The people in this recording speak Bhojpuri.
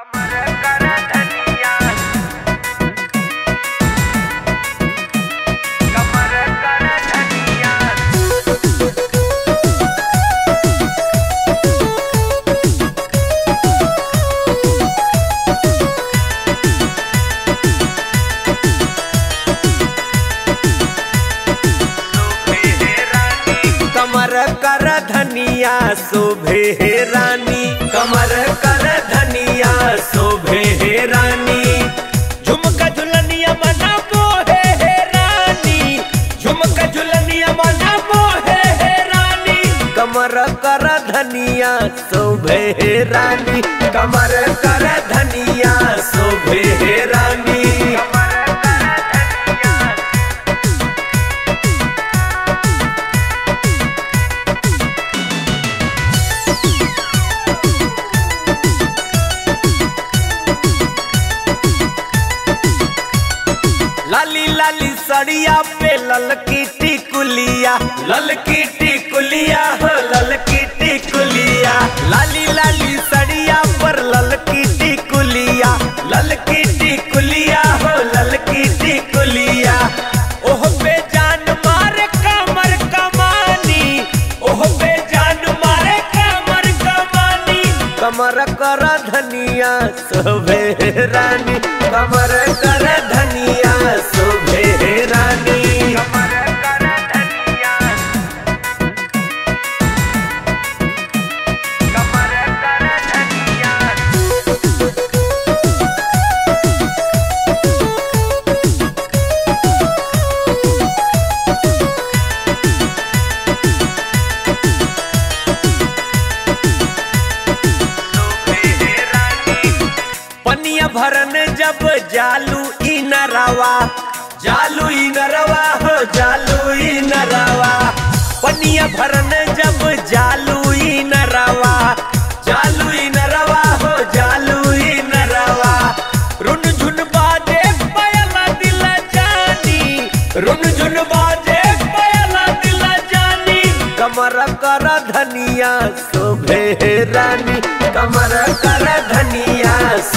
कमर कर धनिया कमर कर धनिया कमर कर धनिया शोभे हे रानी कमर कर धनिया शोभे हे रानी झुमका झुलनिया मना मोहे हे रानी झुमका झुलनिया मना मोहे हे रानी कमर कर धनिया शोभे हे रानी कमर कर धनिया शोभे हे रानी कमर कर धनिया लाली लाली सड़िया पे ललकी टिकुलिया ललकी टिकुलिया हो ललकी टिकुलिया लाली लाली सड़िया पर ललकी टिकुलिया ललकी टिकुलिया हो ललकी टिकुलिया ओह पे जान मारे कमर कमानी ओह पे जान मारे कमर कमानी कमर कर धनिया शोभे रानी कमर कर धनिया शोभे रानी कमर कर धनिया कमर कर धनिया पनिया भरन जब जालू ई नरवा जालू ई नरवा हो जालू ई नरवा पनिया भरन जब जालू ई नरवा जालू ई नरवा हो जालू ई नरवा रुन झुन बाजे पयला दिल जानी रुन झुन बाजे पयला दिल जानी कमर कर धनिया शोभे रानी कमर कर धनिया